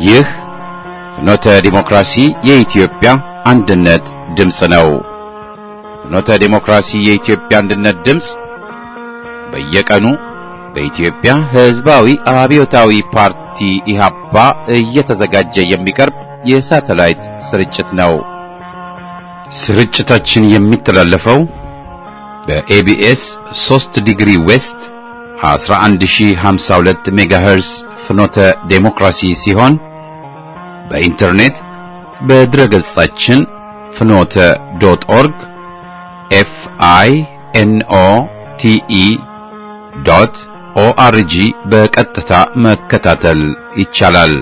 ይህ ፍኖተ ዲሞክራሲ የኢትዮጵያ አንድነት ድምፅ ነው። ፍኖተ ዲሞክራሲ የኢትዮጵያ አንድነት ድምፅ በየቀኑ በኢትዮጵያ ሕዝባዊ አብዮታዊ ፓርቲ ኢህአፓ እየተዘጋጀ የሚቀርብ የሳተላይት ስርጭት ነው። ስርጭታችን የሚተላለፈው በኤቢኤስ 3 ዲግሪ ዌስት 11052 ሜጋሄርስ ፍኖተ ዴሞክራሲ ሲሆን በኢንተርኔት በድረገጻችን ፍኖተ ዶት ኦርግ ኤፍ አይ ኤን ኦ ቲ ኢ ዶት ኦአርጂ በቀጥታ መከታተል ይቻላል።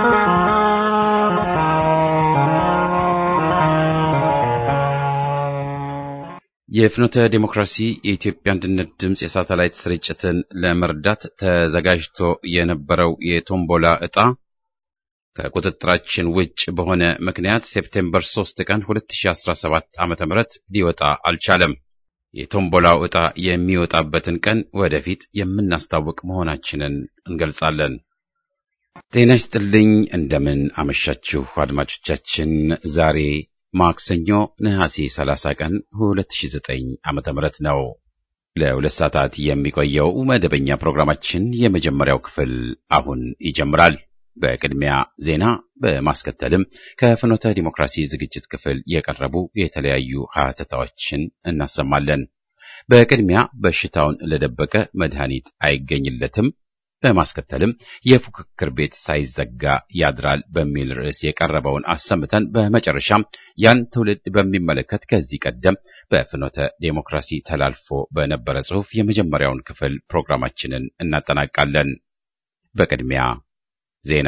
የፍኖተ ዴሞክራሲ የኢትዮጵያ አንድነት ድምፅ የሳተላይት ስርጭትን ለመርዳት ተዘጋጅቶ የነበረው የቶምቦላ ዕጣ ከቁጥጥራችን ውጭ በሆነ ምክንያት ሴፕቴምበር 3 ቀን 2017 ዓ.ም ሊወጣ አልቻለም። የቶምቦላው ዕጣ የሚወጣበትን ቀን ወደፊት የምናስታውቅ መሆናችንን እንገልጻለን። ጤና ይስጥልኝ። እንደምን አመሻችሁ አድማጮቻችን። ዛሬ ማክሰኞ ነሐሴ 30 ቀን 2009 ዓመተ ምህረት ነው። ለሁለት ሰዓታት የሚቆየው መደበኛ ፕሮግራማችን የመጀመሪያው ክፍል አሁን ይጀምራል። በቅድሚያ ዜና፣ በማስከተልም ከፍኖተ ዲሞክራሲ ዝግጅት ክፍል የቀረቡ የተለያዩ ሀተታዎችን እናሰማለን። በቅድሚያ በሽታውን ለደበቀ መድኃኒት አይገኝለትም። በማስከተልም የፉክክር ቤት ሳይዘጋ ያድራል በሚል ርዕስ የቀረበውን አሰምተን በመጨረሻም ያን ትውልድ በሚመለከት ከዚህ ቀደም በፍኖተ ዴሞክራሲ ተላልፎ በነበረ ጽሑፍ የመጀመሪያውን ክፍል ፕሮግራማችንን እናጠናቃለን። በቅድሚያ ዜና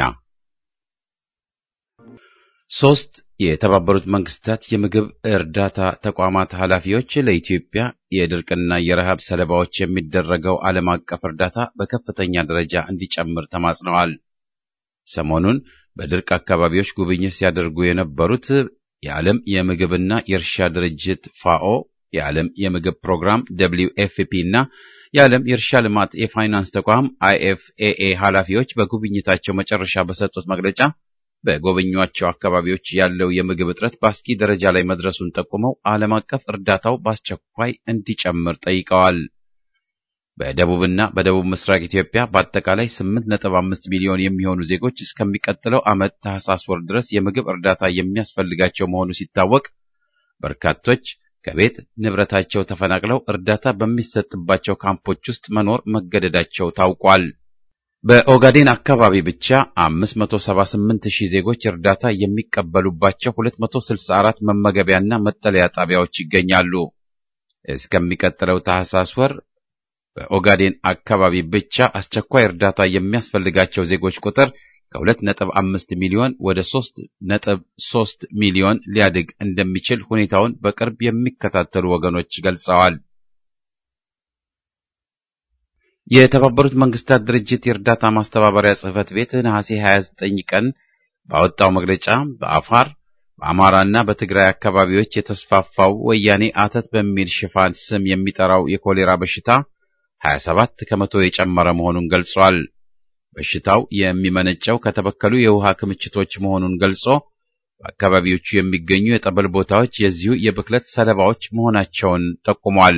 ሶስት የተባበሩት መንግስታት የምግብ እርዳታ ተቋማት ኃላፊዎች ለኢትዮጵያ የድርቅና የረሃብ ሰለባዎች የሚደረገው ዓለም አቀፍ እርዳታ በከፍተኛ ደረጃ እንዲጨምር ተማጽነዋል። ሰሞኑን በድርቅ አካባቢዎች ጉብኝት ሲያደርጉ የነበሩት የዓለም የምግብና የእርሻ ድርጅት ፋኦ፣ የዓለም የምግብ ፕሮግራም ደብሊው ኤፍፒ እና የዓለም የእርሻ ልማት የፋይናንስ ተቋም አይኤፍኤኤ ኃላፊዎች በጉብኝታቸው መጨረሻ በሰጡት መግለጫ በጎበኟቸው አካባቢዎች ያለው የምግብ እጥረት በአስጊ ደረጃ ላይ መድረሱን ጠቁመው ዓለም አቀፍ እርዳታው በአስቸኳይ እንዲጨምር ጠይቀዋል። በደቡብና በደቡብ ምስራቅ ኢትዮጵያ በአጠቃላይ 8.5 ሚሊዮን የሚሆኑ ዜጎች እስከሚቀጥለው ዓመት ታህሳስ ወር ድረስ የምግብ እርዳታ የሚያስፈልጋቸው መሆኑ ሲታወቅ በርካቶች ከቤት ንብረታቸው ተፈናቅለው እርዳታ በሚሰጥባቸው ካምፖች ውስጥ መኖር መገደዳቸው ታውቋል። በኦጋዴን አካባቢ ብቻ 578 ሺህ ዜጎች እርዳታ የሚቀበሉባቸው 264 መመገቢያና መጠለያ ጣቢያዎች ይገኛሉ። እስከሚቀጥለው ታህሳስ ወር በኦጋዴን አካባቢ ብቻ አስቸኳይ እርዳታ የሚያስፈልጋቸው ዜጎች ቁጥር ከ2.5 ሚሊዮን ወደ 3.3 ሚሊዮን ሊያድግ እንደሚችል ሁኔታውን በቅርብ የሚከታተሉ ወገኖች ገልጸዋል። የተባበሩት መንግስታት ድርጅት የእርዳታ ማስተባበሪያ ጽሕፈት ቤት ነሐሴ 29 ቀን ባወጣው መግለጫ በአፋር በአማራና በትግራይ አካባቢዎች የተስፋፋው ወያኔ አተት በሚል ሽፋን ስም የሚጠራው የኮሌራ በሽታ 27 ከመቶ የጨመረ መሆኑን ገልጿል። በሽታው የሚመነጨው ከተበከሉ የውሃ ክምችቶች መሆኑን ገልጾ በአካባቢዎቹ የሚገኙ የጠበል ቦታዎች የዚሁ የብክለት ሰለባዎች መሆናቸውን ጠቁሟል።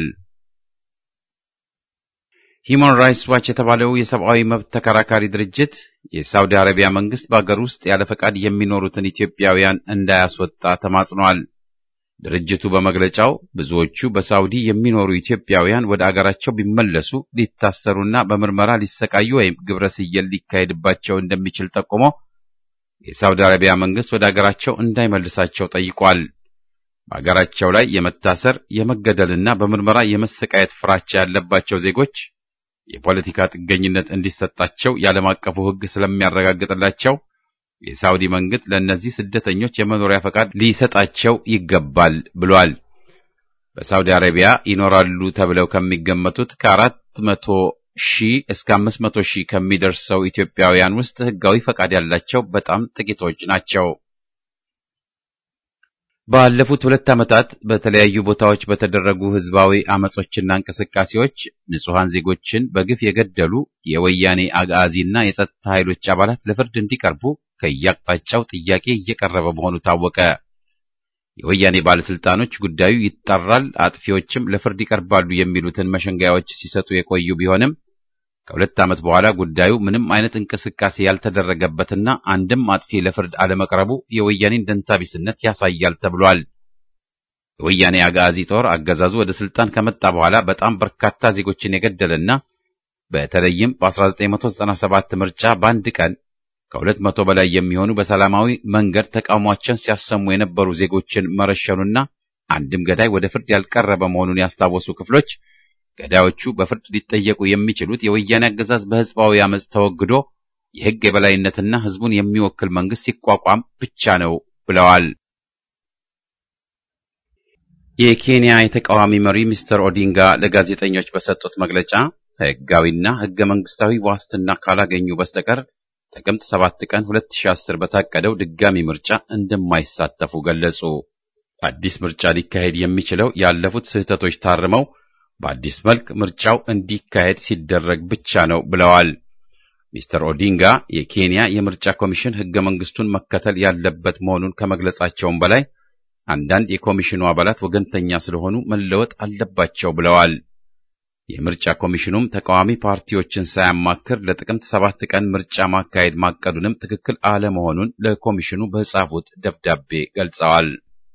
ሂማን ራይትስ ዋች የተባለው የሰብአዊ መብት ተከራካሪ ድርጅት የሳውዲ አረቢያ መንግስት በአገር ውስጥ ያለ ፈቃድ የሚኖሩትን ኢትዮጵያውያን እንዳያስወጣ ተማጽኗል። ድርጅቱ በመግለጫው ብዙዎቹ በሳውዲ የሚኖሩ ኢትዮጵያውያን ወደ አገራቸው ቢመለሱ ሊታሰሩና በምርመራ ሊሰቃዩ ወይም ግብረ ስየል ሊካሄድባቸው እንደሚችል ጠቁሞ የሳውዲ አረቢያ መንግስት ወደ አገራቸው እንዳይመልሳቸው ጠይቋል። በአገራቸው ላይ የመታሰር የመገደልና በምርመራ የመሰቃየት ፍራቻ ያለባቸው ዜጎች የፖለቲካ ጥገኝነት እንዲሰጣቸው የዓለም አቀፉ ሕግ ስለሚያረጋግጥላቸው የሳውዲ መንግስት ለእነዚህ ስደተኞች የመኖሪያ ፈቃድ ሊሰጣቸው ይገባል ብሏል። በሳውዲ አረቢያ ይኖራሉ ተብለው ከሚገመቱት ከአራት መቶ ሺህ እስከ አምስት መቶ ሺህ ከሚደርሰው ኢትዮጵያውያን ውስጥ ሕጋዊ ፈቃድ ያላቸው በጣም ጥቂቶች ናቸው። ባለፉት ሁለት ዓመታት በተለያዩ ቦታዎች በተደረጉ ህዝባዊ አመጾችና እንቅስቃሴዎች ንጹሐን ዜጎችን በግፍ የገደሉ የወያኔ አጋዚና የጸጥታ ኃይሎች አባላት ለፍርድ እንዲቀርቡ ከያቅጣጫው ጥያቄ እየቀረበ መሆኑ ታወቀ። የወያኔ ባለስልጣኖች ጉዳዩ ይጣራል፣ አጥፊዎችም ለፍርድ ይቀርባሉ የሚሉትን መሸንጋዮች ሲሰጡ የቆዩ ቢሆንም ከሁለት ዓመት በኋላ ጉዳዩ ምንም አይነት እንቅስቃሴ ያልተደረገበትና አንድም አጥፊ ለፍርድ አለመቅረቡ የወያኔን ደንታቢስነት ያሳያል ተብሏል። የወያኔ አጋዚ ጦር አገዛዙ ወደ ስልጣን ከመጣ በኋላ በጣም በርካታ ዜጎችን የገደለና በተለይም በ1997 ምርጫ በአንድ ቀን ከሁለት መቶ በላይ የሚሆኑ በሰላማዊ መንገድ ተቃውሟቸውን ሲያሰሙ የነበሩ ዜጎችን መረሸኑና አንድም ገዳይ ወደ ፍርድ ያልቀረበ መሆኑን ያስታወሱ ክፍሎች ገዳዮቹ በፍርድ ሊጠየቁ የሚችሉት የወያኔ አገዛዝ በሕዝባዊ አመፅ ተወግዶ የሕግ የበላይነትና ሕዝቡን የሚወክል መንግስት ሲቋቋም ብቻ ነው ብለዋል። የኬንያ የተቃዋሚ መሪ ሚስተር ኦዲንጋ ለጋዜጠኞች በሰጡት መግለጫ ሕጋዊና ሕገ መንግስታዊ ዋስትና ካላገኙ በስተቀር ጥቅምት 7 ቀን 2010 በታቀደው ድጋሚ ምርጫ እንደማይሳተፉ ገለጹ። አዲስ ምርጫ ሊካሄድ የሚችለው ያለፉት ስህተቶች ታርመው በአዲስ መልክ ምርጫው እንዲካሄድ ሲደረግ ብቻ ነው ብለዋል። ሚስተር ኦዲንጋ የኬንያ የምርጫ ኮሚሽን ሕገ መንግስቱን መከተል ያለበት መሆኑን ከመግለጻቸውም በላይ አንዳንድ የኮሚሽኑ አባላት ወገንተኛ ስለሆኑ መለወጥ አለባቸው ብለዋል። የምርጫ ኮሚሽኑም ተቃዋሚ ፓርቲዎችን ሳያማክር ለጥቅምት ሰባት ቀን ምርጫ ማካሄድ ማቀዱንም ትክክል አለመሆኑን ለኮሚሽኑ በጻፉት ደብዳቤ ገልጸዋል።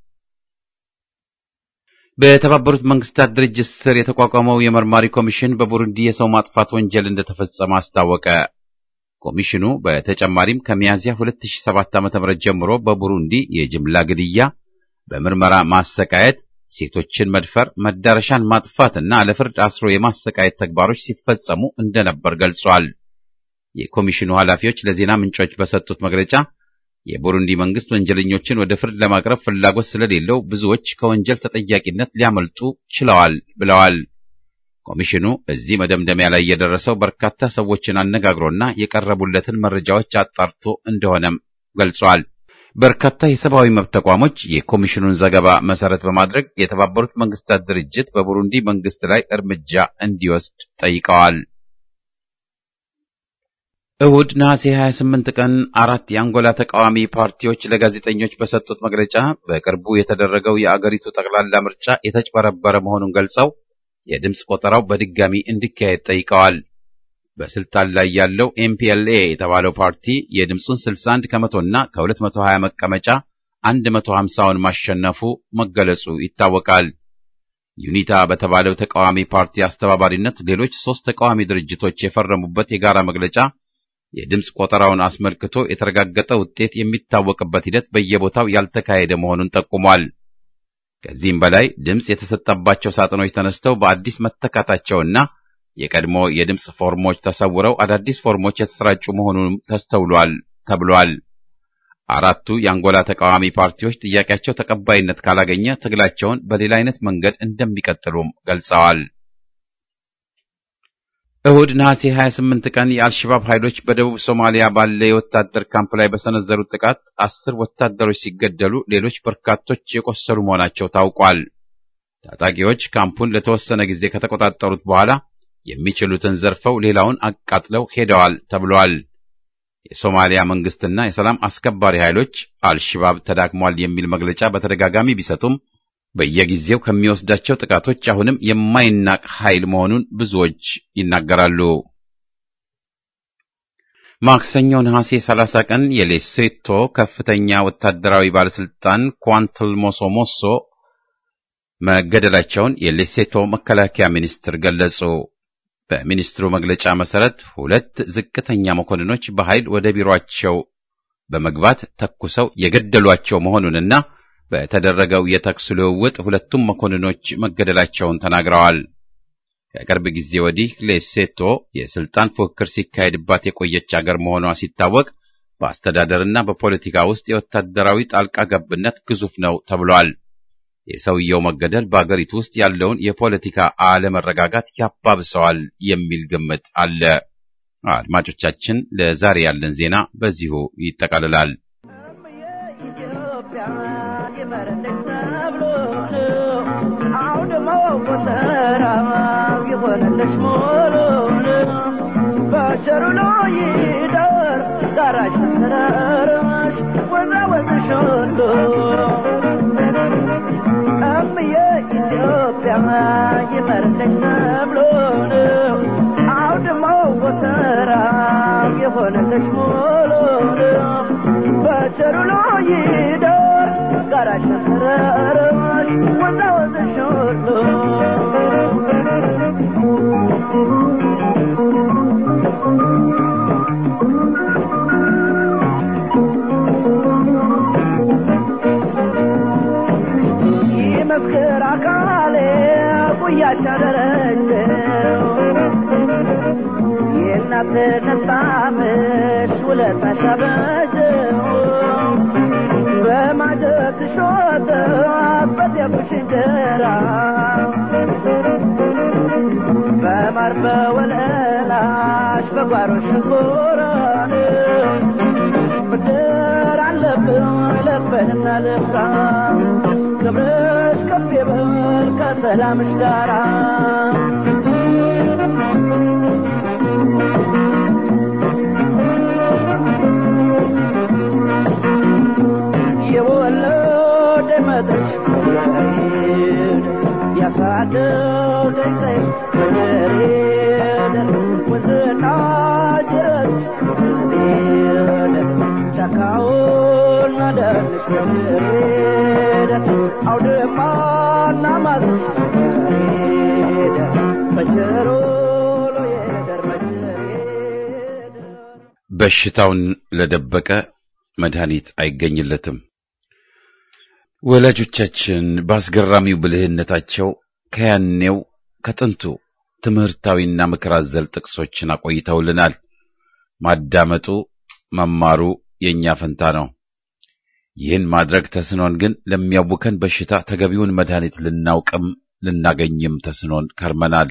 በተባበሩት መንግስታት ድርጅት ስር የተቋቋመው የመርማሪ ኮሚሽን በቡሩንዲ የሰው ማጥፋት ወንጀል እንደተፈጸመ አስታወቀ። ኮሚሽኑ በተጨማሪም ከሚያዝያ 2007 ዓ.ም ጀምሮ በቡሩንዲ የጅምላ ግድያ፣ በምርመራ ማሰቃየት ሴቶችን መድፈር፣ መዳረሻን ማጥፋትና ለፍርድ አስሮ የማሰቃየት ተግባሮች ሲፈጸሙ እንደነበር ገልጿል። የኮሚሽኑ ኃላፊዎች ለዜና ምንጮች በሰጡት መግለጫ የቡሩንዲ መንግስት ወንጀለኞችን ወደ ፍርድ ለማቅረብ ፍላጎት ስለሌለው ብዙዎች ከወንጀል ተጠያቂነት ሊያመልጡ ችለዋል ብለዋል። ኮሚሽኑ እዚህ መደምደሚያ ላይ የደረሰው በርካታ ሰዎችን አነጋግሮና የቀረቡለትን መረጃዎች አጣርቶ እንደሆነም ገልጿል። በርካታ የሰብአዊ መብት ተቋሞች የኮሚሽኑን ዘገባ መሰረት በማድረግ የተባበሩት መንግስታት ድርጅት በቡሩንዲ መንግስት ላይ እርምጃ እንዲወስድ ጠይቀዋል። እሁድ ነሐሴ 28 ቀን አራት የአንጎላ ተቃዋሚ ፓርቲዎች ለጋዜጠኞች በሰጡት መግለጫ በቅርቡ የተደረገው የአገሪቱ ጠቅላላ ምርጫ የተጭበረበረ መሆኑን ገልጸው የድምፅ ቆጠራው በድጋሚ እንዲካሄድ ጠይቀዋል። በስልጣን ላይ ያለው ኤምፒኤልኤ የተባለው ፓርቲ የድምፁን 61 ከመቶና ከ220 መቀመጫ 150ውን ማሸነፉ መገለጹ ይታወቃል። ዩኒታ በተባለው ተቃዋሚ ፓርቲ አስተባባሪነት ሌሎች ሶስት ተቃዋሚ ድርጅቶች የፈረሙበት የጋራ መግለጫ የድምፅ ቆጠራውን አስመልክቶ የተረጋገጠ ውጤት የሚታወቅበት ሂደት በየቦታው ያልተካሄደ መሆኑን ጠቁሟል። ከዚህም በላይ ድምፅ የተሰጠባቸው ሳጥኖች ተነስተው በአዲስ መተካታቸውና የቀድሞ የድምፅ ፎርሞች ተሰውረው አዳዲስ ፎርሞች የተሰራጩ መሆኑንም ተስተውሏል ተብሏል። አራቱ የአንጎላ ተቃዋሚ ፓርቲዎች ጥያቄያቸው ተቀባይነት ካላገኘ ትግላቸውን በሌላ አይነት መንገድ እንደሚቀጥሉም ገልጸዋል። እሁድ ነሐሴ 28 ቀን የአልሸባብ ኃይሎች በደቡብ ሶማሊያ ባለ የወታደር ካምፕ ላይ በሰነዘሩት ጥቃት አስር ወታደሮች ሲገደሉ ሌሎች በርካቶች የቆሰሉ መሆናቸው ታውቋል። ታጣቂዎች ካምፑን ለተወሰነ ጊዜ ከተቆጣጠሩት በኋላ የሚችሉትን ዘርፈው ሌላውን አቃጥለው ሄደዋል ተብሏል። የሶማሊያ መንግስትና የሰላም አስከባሪ ኃይሎች አልሸባብ ተዳክሟል የሚል መግለጫ በተደጋጋሚ ቢሰጡም በየጊዜው ከሚወስዳቸው ጥቃቶች አሁንም የማይናቅ ኃይል መሆኑን ብዙዎች ይናገራሉ። ማክሰኞ ነሐሴ 30 ቀን የሌሴቶ ከፍተኛ ወታደራዊ ባለስልጣን ኳንትል ሞሶ ሞሶ መገደላቸውን የሌሴቶ መከላከያ ሚኒስትር ገለጹ። በሚኒስትሩ መግለጫ መሰረት ሁለት ዝቅተኛ መኮንኖች በኃይል ወደ ቢሮአቸው በመግባት ተኩሰው የገደሏቸው መሆኑንና በተደረገው የተኩስ ልውውጥ ሁለቱም መኮንኖች መገደላቸውን ተናግረዋል። ከቅርብ ጊዜ ወዲህ ሌሴቶ የስልጣን ፉክክር ሲካሄድባት የቆየች አገር መሆኗ ሲታወቅ በአስተዳደርና በፖለቲካ ውስጥ የወታደራዊ ጣልቃ ገብነት ግዙፍ ነው ተብሏል። የሰውየው መገደል በአገሪቱ ውስጥ ያለውን የፖለቲካ አለመረጋጋት ያባብሰዋል የሚል ግምት አለ። አድማጮቻችን፣ ለዛሬ ያለን ዜና በዚሁ ይጠቃልላል። የሆነልሽ ሙሉን በቸሩ ነው ይደር ዳራሽ ተራራ ወዛወዝሽ ሁሉ እምዬ ኢትዮጵያ ይመርልሽ ሰብሉን አውድማው ጎተራ የሆነልሽ ሙሉን በቸሩ ይደር ጋራሽ ተራራሽ ወዛወዝሽ ሁሉ ይመስክር አካሌ ጉያሽ አደረጀው የእናትነት ጣምሽ ውለታሽ አበጀው በማጀትሽ ወተት በጤፉሽ እንጀራ በማር በወለላሽ በጓሮ ሽንኮራን ብድር አለብን ለበንና ልፍራ ክብርሽ ከፍ ይበል ከሰላምሽ ጋራ የወለደ መጥሽ መጀሬን ያሳደገኝ ቀይሽ መጀሬን ወንዝና ጅረት መጀሬን ጫካውና ደንሽ መጀሬን አውድማና ማዝሽ መጀሬን በቸሮ ሎየደር መጀሬን በሽታውን ለደበቀ መድኃኒት አይገኝለትም። ወላጆቻችን በአስገራሚው ብልህነታቸው ከያኔው ከጥንቱ ትምህርታዊና ምክር አዘል ጥቅሶችን አቆይተውልናል። ማዳመጡ መማሩ የእኛ ፈንታ ነው። ይህን ማድረግ ተስኖን ግን ለሚያውከን በሽታ ተገቢውን መድኃኒት ልናውቅም ልናገኝም ተስኖን ከርመናል።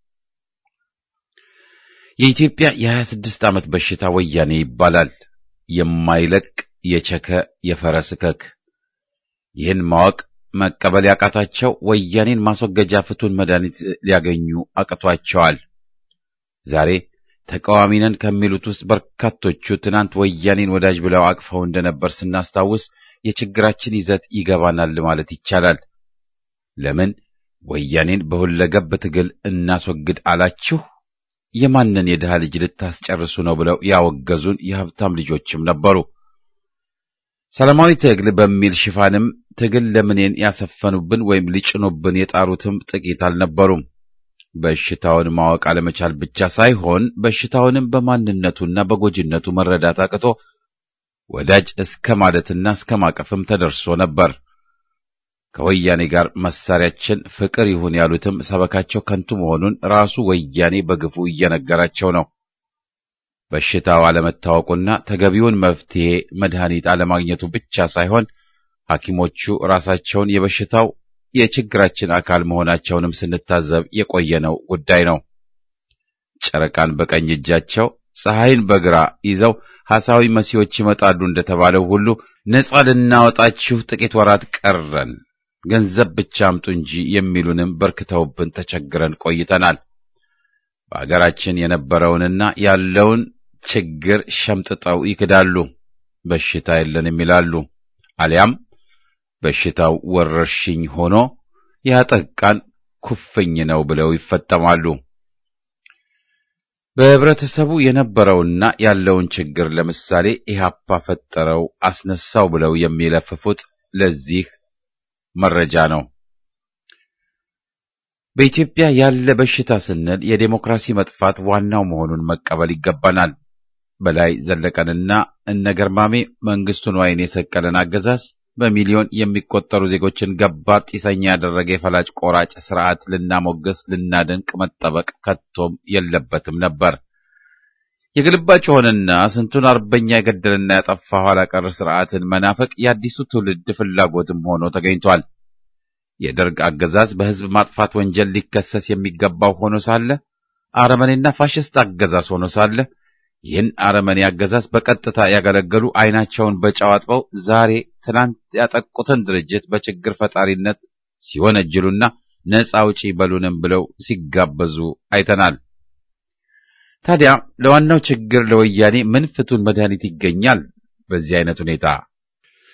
የኢትዮጵያ የሀያ ስድስት ዓመት በሽታ ወያኔ ይባላል። የማይለቅ የቸከ የፈረስ እከክ ይህን ማወቅ መቀበል ያቃታቸው ወያኔን ማስወገጃ ፍቱን መድኃኒት ሊያገኙ አቅቷቸዋል። ዛሬ ተቃዋሚ ነን ከሚሉት ውስጥ በርካቶቹ ትናንት ወያኔን ወዳጅ ብለው አቅፈው እንደነበር ስናስታውስ የችግራችን ይዘት ይገባናል ማለት ይቻላል። ለምን ወያኔን በሁለገብ ትግል እናስወግድ አላችሁ? የማንን የድሃ ልጅ ልታስጨርሱ ነው ብለው ያወገዙን የሀብታም ልጆችም ነበሩ። ሰላማዊ ትግል በሚል ሽፋንም ትግል ለምኔን ያሰፈኑብን ወይም ሊጭኑብን የጣሩትም ጥቂት አልነበሩም። በሽታውን ማወቅ አለመቻል ብቻ ሳይሆን በሽታውንም በማንነቱና በጎጂነቱ መረዳት አቅቶ ወዳጅ እስከ ማለትና እስከ ማቀፍም ተደርሶ ነበር። ከወያኔ ጋር መሳሪያችን ፍቅር ይሁን ያሉትም ሰበካቸው ከንቱ መሆኑን ራሱ ወያኔ በግፉ እየነገራቸው ነው። በሽታው አለመታወቁና ተገቢውን መፍትሄ መድኃኒት አለማግኘቱ ብቻ ሳይሆን ሐኪሞቹ ራሳቸውን የበሽታው የችግራችን አካል መሆናቸውንም ስንታዘብ የቆየነው ጉዳይ ነው። ጨረቃን በቀኝ እጃቸው ፀሐይን በግራ ይዘው ሐሳዊ መሲዎች ይመጣሉ እንደተባለው ሁሉ ነጻ ልናወጣችሁ ጥቂት ወራት ቀረን፣ ገንዘብ ብቻ አምጡ እንጂ የሚሉንም በርክተውብን ተቸግረን ቆይተናል። በአገራችን የነበረውንና ያለውን ችግር ሸምጥጠው ይክዳሉ። በሽታ የለንም ይላሉ። አሊያም በሽታው ወረርሽኝ ሆኖ ያጠቃን ኩፍኝ ነው ብለው ይፈጠማሉ። በህብረተሰቡ የነበረውና ያለውን ችግር ለምሳሌ ኢህአፓ ፈጠረው አስነሳው ብለው የሚለፍፉት ለዚህ መረጃ ነው። በኢትዮጵያ ያለ በሽታ ስንል የዴሞክራሲ መጥፋት ዋናው መሆኑን መቀበል ይገባናል። በላይ ዘለቀንና እነ ገርማሜ መንግስቱን ዋይን የሰቀለን አገዛዝ በሚሊዮን የሚቆጠሩ ዜጎችን ገባር ጢሰኛ ያደረገ የፈላጭ ቆራጭ ስርዓት ልናሞገስ ልናደንቅ መጠበቅ ከቶም የለበትም ነበር። የግልባጭ ሆነና ስንቱን አርበኛ የገደልና ያጠፋ ኋላ ቀር ስርዓትን መናፈቅ የአዲሱ ትውልድ ፍላጎትም ሆኖ ተገኝቷል። የደርግ አገዛዝ በህዝብ ማጥፋት ወንጀል ሊከሰስ የሚገባው ሆኖ ሳለ አረመኔና ፋሽስት አገዛዝ ሆኖ ሳለ ይህን አረመኔ አገዛዝ በቀጥታ ያገለገሉ አይናቸውን በጨው አጥበው ዛሬ ትናንት ያጠቁትን ድርጅት በችግር ፈጣሪነት ሲወነጅሉና ነፃ አውጪ በሉንም ብለው ሲጋበዙ አይተናል። ታዲያ ለዋናው ችግር ለወያኔ ምን ፍቱን መድኃኒት ይገኛል? በዚህ አይነት ሁኔታ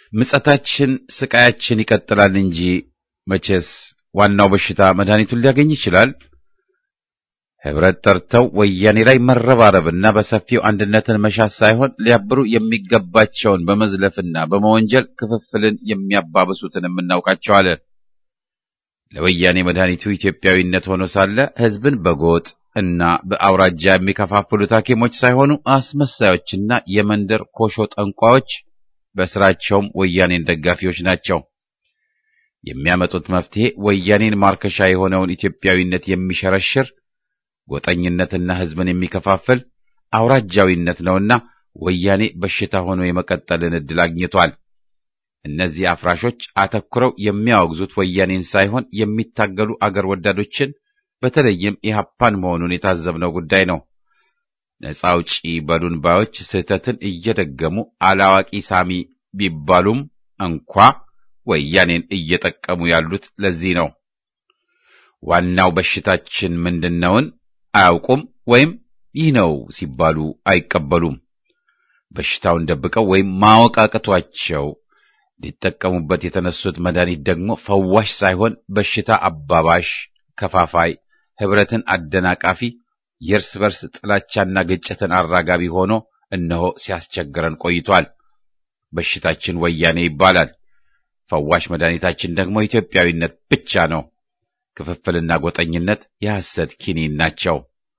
ምጸታችን፣ ስቃያችን ይቀጥላል እንጂ መቼስ ዋናው በሽታ መድኃኒቱን ሊያገኝ ይችላል። ህብረት ጠርተው ወያኔ ላይ መረባረብና በሰፊው አንድነትን መሻት ሳይሆን ሊያብሩ የሚገባቸውን በመዝለፍና በመወንጀል ክፍፍልን የሚያባብሱትን የምናውቃቸዋለን። ለወያኔ መድኃኒቱ ኢትዮጵያዊነት ሆኖ ሳለ ህዝብን በጎጥ እና በአውራጃ የሚከፋፍሉት ሐኪሞች ሳይሆኑ አስመሳዮችና የመንደር ኮሾ ጠንቋዮች፣ በስራቸውም ወያኔን ደጋፊዎች ናቸው። የሚያመጡት መፍትሄ ወያኔን ማርከሻ የሆነውን ኢትዮጵያዊነት የሚሸረሽር ጎጠኝነትና ህዝብን የሚከፋፍል አውራጃዊነት ነውና ወያኔ በሽታ ሆኖ የመቀጠልን ዕድል አግኝቷል። እነዚህ አፍራሾች አተኩረው የሚያወግዙት ወያኔን ሳይሆን የሚታገሉ አገር ወዳዶችን በተለይም ኢህአፓን መሆኑን የታዘብነው ጉዳይ ነው። ነፃ አውጪ በሉን ባዮች ስህተትን እየደገሙ አላዋቂ ሳሚ ቢባሉም እንኳ ወያኔን እየጠቀሙ ያሉት ለዚህ ነው። ዋናው በሽታችን ምንድነውን አያውቁም ወይም ይህ ነው ሲባሉ አይቀበሉም። በሽታውን ደብቀው ወይም ማወቅ አቅቷቸው ሊጠቀሙበት የተነሱት መድኃኒት ደግሞ ፈዋሽ ሳይሆን በሽታ አባባሽ፣ ከፋፋይ፣ ህብረትን አደናቃፊ፣ የእርስ በርስ ጥላቻና ግጭትን አራጋቢ ሆኖ እነሆ ሲያስቸግረን ቆይቷል። በሽታችን ወያኔ ይባላል። ፈዋሽ መድኃኒታችን ደግሞ ኢትዮጵያዊነት ብቻ ነው። ክፍፍልና ጎጠኝነት የሐሰት ኪኒን ናቸው።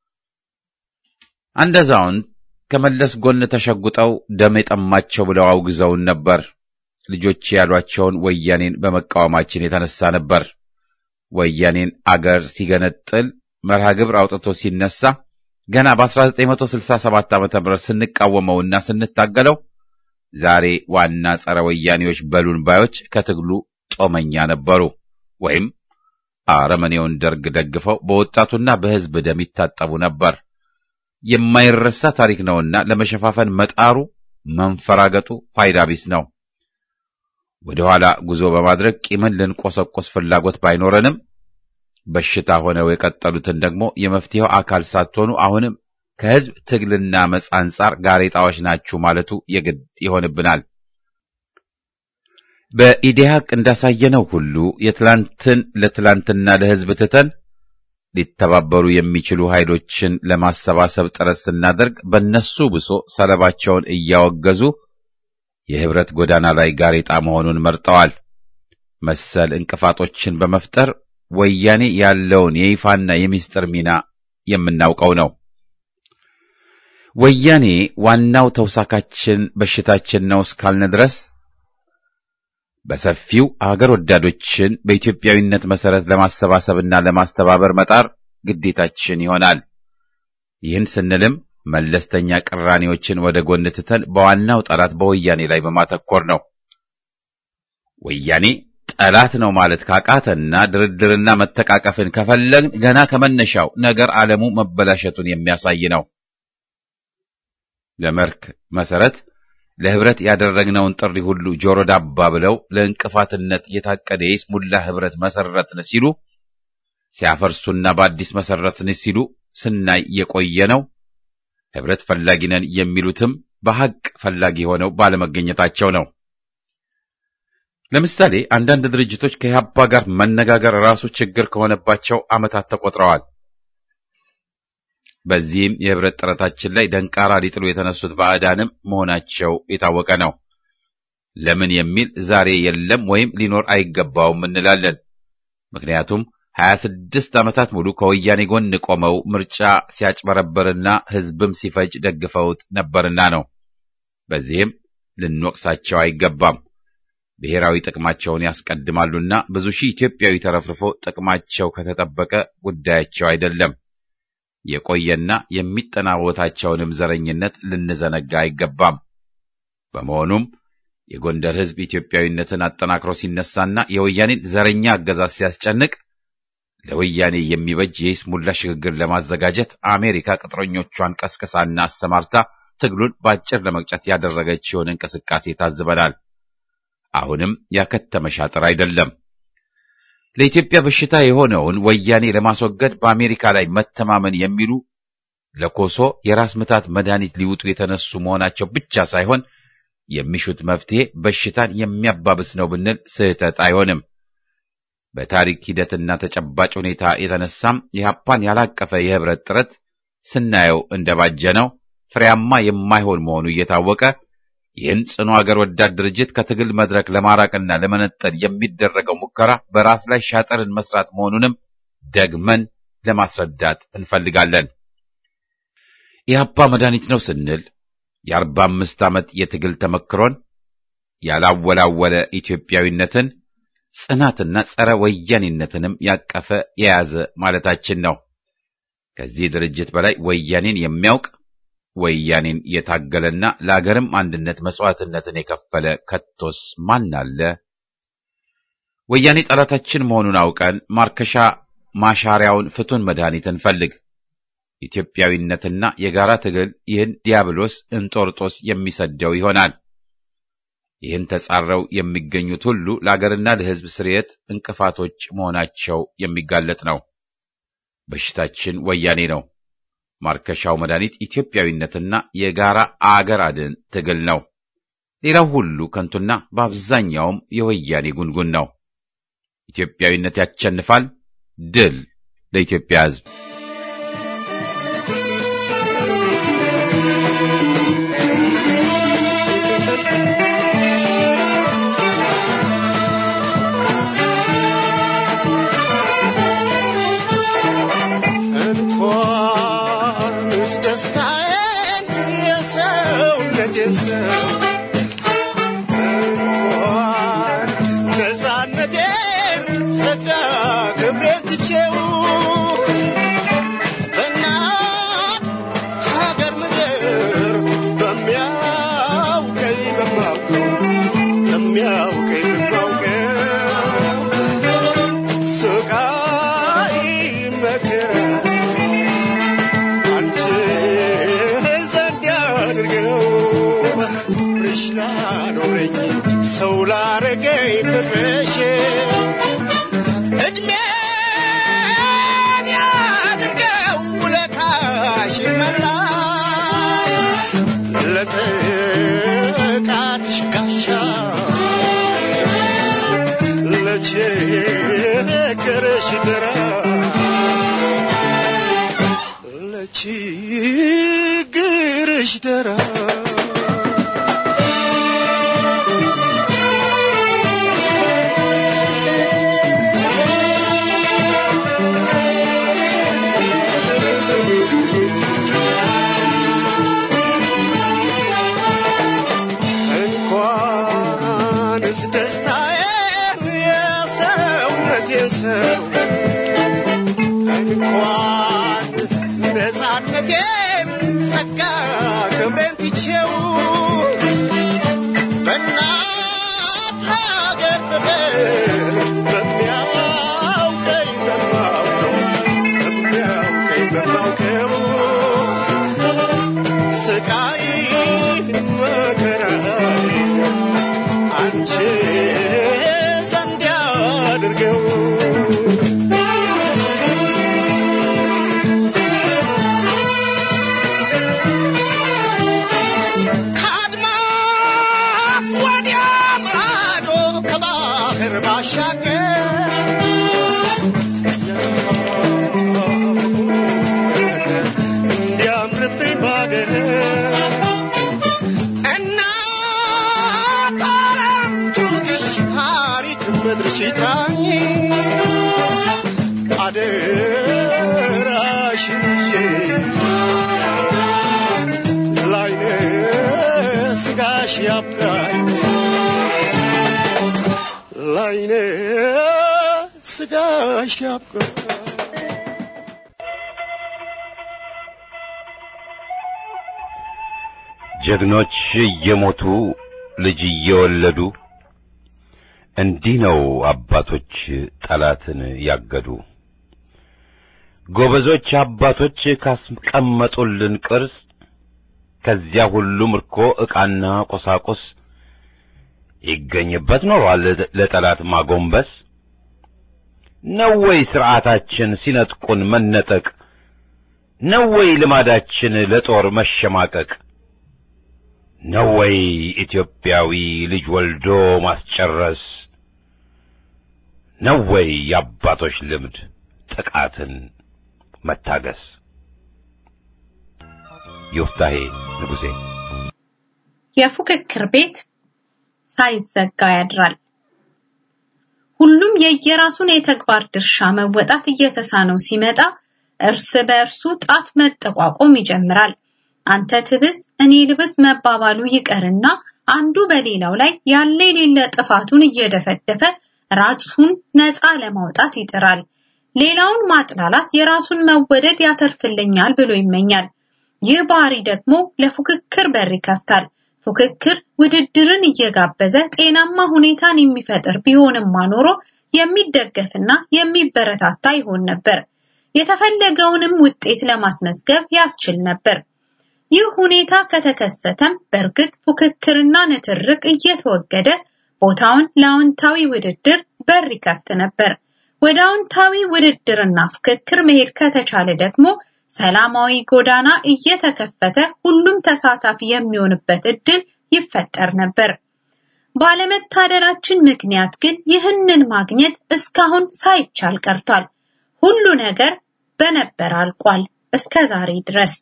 አንድ አዛውንት ከመለስ ጎን ተሸጉጠው ደም የጠማቸው ብለው አውግዘውን ነበር። ልጆች ያሏቸውን ወያኔን በመቃወማችን የተነሳ ነበር። ወያኔን አገር ሲገነጥል መርሃ ግብር አውጥቶ ሲነሳ ገና በ1967 ዓ.ም ስንቃወመውና ስንታገለው ዛሬ ዋና ጸረ ወያኔዎች በሉን ባዮች ከትግሉ ጦመኛ ነበሩ ወይም አረመኔውን ደርግ ደግፈው በወጣቱና በሕዝብ ደም ይታጠቡ ነበር። የማይረሳ ታሪክ ነውና ለመሸፋፈን መጣሩ መንፈራገጡ ፋይዳ ቢስ ነው። ወደ ኋላ ጉዞ በማድረግ ቂምን ልንቆሰቆስ ፍላጎት ባይኖረንም በሽታ ሆነው የቀጠሉትን ደግሞ የመፍትሄው አካል ሳትሆኑ አሁንም ከሕዝብ ትግልና መጽ አንጻር ጋሬጣዎች ናችሁ ማለቱ የግድ ይሆንብናል። በኢዴሃቅ እንዳሳየነው ሁሉ የትላንትን ለትላንትና ለሕዝብ ትተን ሊተባበሩ የሚችሉ ኃይሎችን ለማሰባሰብ ጥረት ስናደርግ በእነሱ ብሶ ሰለባቸውን እያወገዙ የህብረት ጎዳና ላይ ጋሬጣ መሆኑን መርጠዋል። መሰል እንቅፋቶችን በመፍጠር ወያኔ ያለውን የይፋና የሚስጥር ሚና የምናውቀው ነው። ወያኔ ዋናው ተውሳካችን በሽታችን ነው እስካልን ድረስ በሰፊው አገር ወዳዶችን በኢትዮጵያዊነት መሰረት ለማሰባሰብና ለማስተባበር መጣር ግዴታችን ይሆናል። ይህን ስንልም መለስተኛ ቅራኔዎችን ወደ ጎን ትተን በዋናው ጠላት በወያኔ ላይ በማተኮር ነው። ወያኔ ጠላት ነው ማለት ካቃተና ድርድርና መተቃቀፍን ከፈለግን ገና ከመነሻው ነገር ዓለሙ መበላሸቱን የሚያሳይ ነው። ለመርክ መሰረት ለህብረት ያደረግነውን ጥሪ ሁሉ ጆሮ ዳባ ብለው ለእንቅፋትነት የታቀደ የይስሙላ ህብረት መሰረትን ሲሉ ሲያፈርሱና በአዲስ መሰረትን ሲሉ ስናይ የቆየ ነው። ህብረት ፈላጊ ነን የሚሉትም በሐቅ ፈላጊ ሆነው ባለመገኘታቸው ነው። ለምሳሌ አንዳንድ ድርጅቶች ከኢህአፓ ጋር መነጋገር ራሱ ችግር ከሆነባቸው ዓመታት ተቆጥረዋል። በዚህም የህብረት ጥረታችን ላይ ደንቃራ ሊጥሉ የተነሱት ባዕዳንም መሆናቸው የታወቀ ነው። ለምን የሚል ዛሬ የለም ወይም ሊኖር አይገባውም እንላለን። ምክንያቱም ሀያ ስድስት ዓመታት ሙሉ ከወያኔ ጎን ቆመው ምርጫ ሲያጭበረበርና ህዝብም ሲፈጅ ደግፈውት ነበርና ነው። በዚህም ልንወቅሳቸው አይገባም። ብሔራዊ ጥቅማቸውን ያስቀድማሉና ብዙ ሺህ ኢትዮጵያዊ ተረፍርፎ ጥቅማቸው ከተጠበቀ ጉዳያቸው አይደለም። የቆየና የሚጠናወታቸውንም ዘረኝነት ልንዘነጋ አይገባም። በመሆኑም የጎንደር ህዝብ ኢትዮጵያዊነትን አጠናክሮ ሲነሳና የወያኔን ዘረኛ አገዛዝ ሲያስጨንቅ ለወያኔ የሚበጅ የይስሙላ ሽግግር ለማዘጋጀት አሜሪካ ቅጥረኞቿን ቀስቅሳና አሰማርታ ትግሉን በአጭር ለመቅጨት ያደረገችውን እንቅስቃሴ ታዝበናል። አሁንም ያከተመ ሻጥር አይደለም። ለኢትዮጵያ በሽታ የሆነውን ወያኔ ለማስወገድ በአሜሪካ ላይ መተማመን የሚሉ ለኮሶ የራስ ምታት መድኃኒት ሊውጡ የተነሱ መሆናቸው ብቻ ሳይሆን የሚሹት መፍትሄ በሽታን የሚያባብስ ነው ብንል ስህተት አይሆንም። በታሪክ ሂደትና ተጨባጭ ሁኔታ የተነሳም ኢህአፓን ያላቀፈ የህብረት ጥረት ስናየው እንደባጀ ነው ፍሬያማ የማይሆን መሆኑ እየታወቀ ይህን ጽኑ አገር ወዳድ ድርጅት ከትግል መድረክ ለማራቅና ለመነጠል የሚደረገው ሙከራ በራስ ላይ ሻጠርን መስራት መሆኑንም ደግመን ለማስረዳት እንፈልጋለን። ኢህአፓ መድኃኒት ነው ስንል የአርባ አምስት ዓመት የትግል ተመክሮን ያላወላወለ ኢትዮጵያዊነትን ጽናትና ጸረ ወያኔነትንም ያቀፈ የያዘ ማለታችን ነው። ከዚህ ድርጅት በላይ ወያኔን የሚያውቅ ወያኔን የታገለና ለአገርም አንድነት መስዋዕትነትን የከፈለ ከቶስ ማን አለ? ወያኔ ጠላታችን መሆኑን አውቀን ማርከሻ ማሻሪያውን ፍቱን መድኃኒት እንፈልግ። ኢትዮጵያዊነትና የጋራ ትግል ይህን ዲያብሎስ እንጦርጦስ የሚሰደው ይሆናል። ይህን ተጻረው የሚገኙት ሁሉ ለአገርና ለሕዝብ ስርየት እንቅፋቶች መሆናቸው የሚጋለጥ ነው። በሽታችን ወያኔ ነው። ማርከሻው መድኃኒት ኢትዮጵያዊነትና የጋራ አገር አድን ትግል ነው። ሌላው ሁሉ ከንቱና በአብዛኛውም የወያኔ ጉንጉን ነው። ኢትዮጵያዊነት ያሸንፋል። ድል ለኢትዮጵያ ሕዝብ! እንኳንስ ደስታዬን የሰውነቴን ሰው እንኳን ነፃነቴን ጸጋ ክብሬን ትቼው በእናት ሀገር ምድር በሚያውቀኝ በማውቀው በሚያውቀኝ በማውቀው ስቃይ መከራ አንቺ ዘንድ ያድርገው ፍቅርሽ ላኖረኝ ሰው ላረገኝ ፍቅርሽ እድሜን ያድርገው ውለታሽ መላሽ ለጥቃትሽ ጋሻ ለችግርሽ ድራ ለችግርሽ ድራ እንኳንስ ደስታዬን የሰውነቴን ሰው እንኳን ነፃነቴን ጸጋ ክብሬን ትቼው በእናት ሀገር ፍቅር በሚያውቀኝ በማውቀው በሚያውቀኝ በማውቀው ስቃይ መከራዬን አንቺ ዘንድ ያድርገው ከአድማስ ወዲያ ማዶ ከባህር ባሻገር እንዲያምርብኝ ባገር እናት ዓለም ጡትሽ ታሪክ ምድርሽ ይጥራኝ አደራሽን ይዤ ላይነ ስጋሽ ያብቃኝ ላይነ ስጋሽ ያብቃኝ ጀግኖች እየሞቱ ልጅ እየወለዱ እንዲህ ነው አባቶች ጠላትን ያገዱ። ጎበዞች አባቶች ካስቀመጡልን ቅርስ ከዚያ ሁሉ ምርኮ ዕቃና ቁሳቁስ ይገኝበት ኖሯል ለጠላት ማጎንበስ። ነው ወይ ሥርዓታችን ሲነጥቁን መነጠቅ? ነው ወይ ልማዳችን ለጦር መሸማቀቅ? ነው ወይ ኢትዮጵያዊ ልጅ ወልዶ ማስጨረስ? ነው ወይ የአባቶች ልምድ ጥቃትን መታገስ? ዮፍታሄ ንጉሴ የፉክክር ቤት ሳይዘጋ ያድራል። ሁሉም የየራሱን የተግባር ድርሻ መወጣት እየተሳነው ሲመጣ እርስ በእርሱ ጣት መጠቋቆም ይጀምራል። አንተ ትብስ እኔ ልብስ መባባሉ ይቀርና አንዱ በሌላው ላይ ያለ የሌለ ጥፋቱን እየደፈደፈ ራሱን ነፃ ለማውጣት ይጥራል። ሌላውን ማጥላላት የራሱን መወደድ ያተርፍልኛል ብሎ ይመኛል። ይህ ባህሪ ደግሞ ለፉክክር በር ይከፍታል። ፉክክር ውድድርን እየጋበዘ ጤናማ ሁኔታን የሚፈጥር ቢሆንማ ኖሮ የሚደገፍና የሚበረታታ ይሆን ነበር። የተፈለገውንም ውጤት ለማስመዝገብ ያስችል ነበር። ይህ ሁኔታ ከተከሰተም በእርግጥ ፉክክርና ንትርክ እየተወገደ ቦታውን ለአዎንታዊ ውድድር በር ይከፍት ነበር። ወደ አዎንታዊ ውድድርና ፉክክር መሄድ ከተቻለ ደግሞ ሰላማዊ ጎዳና እየተከፈተ ሁሉም ተሳታፊ የሚሆንበት እድል ይፈጠር ነበር። ባለመታደላችን ምክንያት ግን ይህንን ማግኘት እስካሁን ሳይቻል ቀርቷል። ሁሉ ነገር በነበር አልቋል እስከ ዛሬ ድረስ።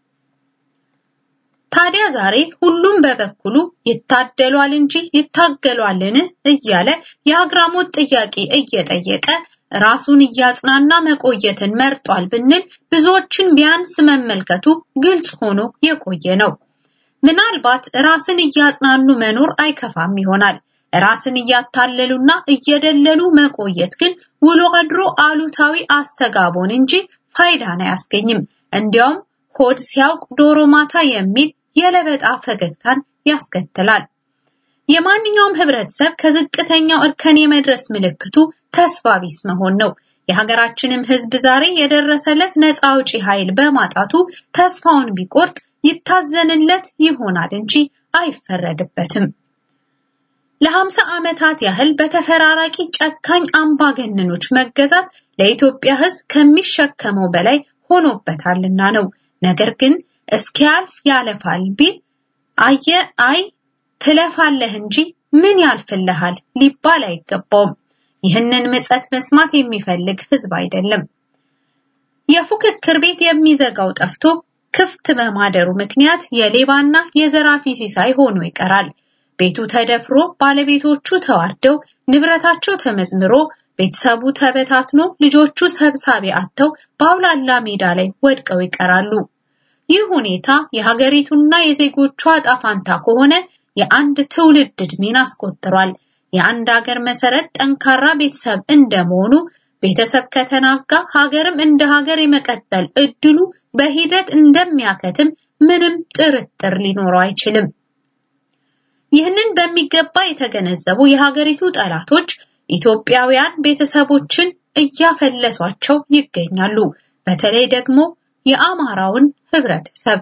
ታዲያ ዛሬ ሁሉም በበኩሉ ይታደሏል እንጂ ይታገሏልን እያለ የአግራሞት ጥያቄ እየጠየቀ ራሱን እያጽናና መቆየትን መርጧል ብንል ብዙዎችን ቢያንስ መመልከቱ ግልጽ ሆኖ የቆየ ነው። ምናልባት ራስን እያጽናኑ መኖር አይከፋም ይሆናል። ራስን እያታለሉና እየደለሉ መቆየት ግን ውሎ አድሮ አሉታዊ አስተጋቦን እንጂ ፋይዳን አያስገኝም። እንዲያውም ሆድ ሲያውቅ ዶሮ ማታ የሚል የለበጣ ፈገግታን ያስከትላል። የማንኛውም ህብረተሰብ ከዝቅተኛው እርከን የመድረስ ምልክቱ ተስፋ ቢስ መሆን ነው። የሀገራችንም ህዝብ ዛሬ የደረሰለት ነፃ አውጪ ኃይል በማጣቱ ተስፋውን ቢቆርጥ ይታዘንለት ይሆናል እንጂ አይፈረድበትም። ለሀምሳ ዓመታት ያህል በተፈራራቂ ጨካኝ አምባገነኖች መገዛት ለኢትዮጵያ ህዝብ ከሚሸከመው በላይ ሆኖበታልና ነው። ነገር ግን እስኪያልፍ ያለፋል ቢል አየ አይ ትለፋለህ እንጂ ምን ያልፍልሃል ሊባል አይገባውም። ይህንን ምጸት መስማት የሚፈልግ ህዝብ አይደለም። የፉክክር ቤት የሚዘጋው ጠፍቶ ክፍት በማደሩ ምክንያት የሌባና የዘራፊ ሲሳይ ሆኖ ይቀራል። ቤቱ ተደፍሮ ባለቤቶቹ ተዋርደው ንብረታቸው ተመዝምሮ ቤተሰቡ ተበታትኖ ልጆቹ ሰብሳቢ አጥተው በአውላላ ሜዳ ላይ ወድቀው ይቀራሉ። ይህ ሁኔታ የሀገሪቱና የዜጎቿ ዕጣ ፈንታ ከሆነ የአንድ ትውልድ ዕድሜን አስቆጥሯል። የአንድ ሀገር መሰረት ጠንካራ ቤተሰብ እንደመሆኑ ቤተሰብ ከተናጋ ሀገርም እንደ ሀገር የመቀጠል እድሉ በሂደት እንደሚያከትም ምንም ጥርጥር ሊኖረው አይችልም። ይህንን በሚገባ የተገነዘቡ የሀገሪቱ ጠላቶች ኢትዮጵያውያን ቤተሰቦችን እያፈለሷቸው ይገኛሉ። በተለይ ደግሞ የአማራውን ህብረተሰብ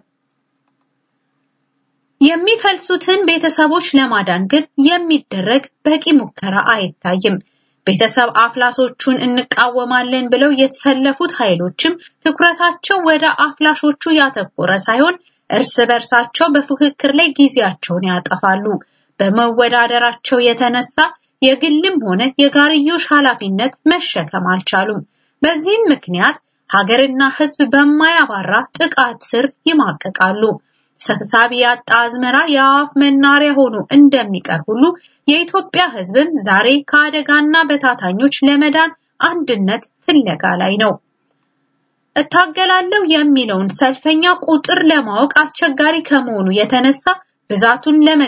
የሚፈልሱትን ቤተሰቦች ለማዳን ግን የሚደረግ በቂ ሙከራ አይታይም። ቤተሰብ አፍላሶቹን እንቃወማለን ብለው የተሰለፉት ኃይሎችም ትኩረታቸው ወደ አፍላሾቹ ያተኮረ ሳይሆን እርስ በርሳቸው በፉክክር ላይ ጊዜያቸውን ያጠፋሉ። በመወዳደራቸው የተነሳ የግልም ሆነ የጋርዮሽ ኃላፊነት መሸከም አልቻሉም። በዚህም ምክንያት ሀገርና ህዝብ በማያባራ ጥቃት ስር ይማቀቃሉ። ሰብሳቢ ያጣ አዝመራ የአዋፍ መናሪያ ሆኖ እንደሚቀር ሁሉ የኢትዮጵያ ህዝብም ዛሬ ከአደጋና በታታኞች ለመዳን አንድነት ፍለጋ ላይ ነው። እታገላለሁ የሚለውን ሰልፈኛ ቁጥር ለማወቅ አስቸጋሪ ከመሆኑ የተነሳ ብዛቱን ለመ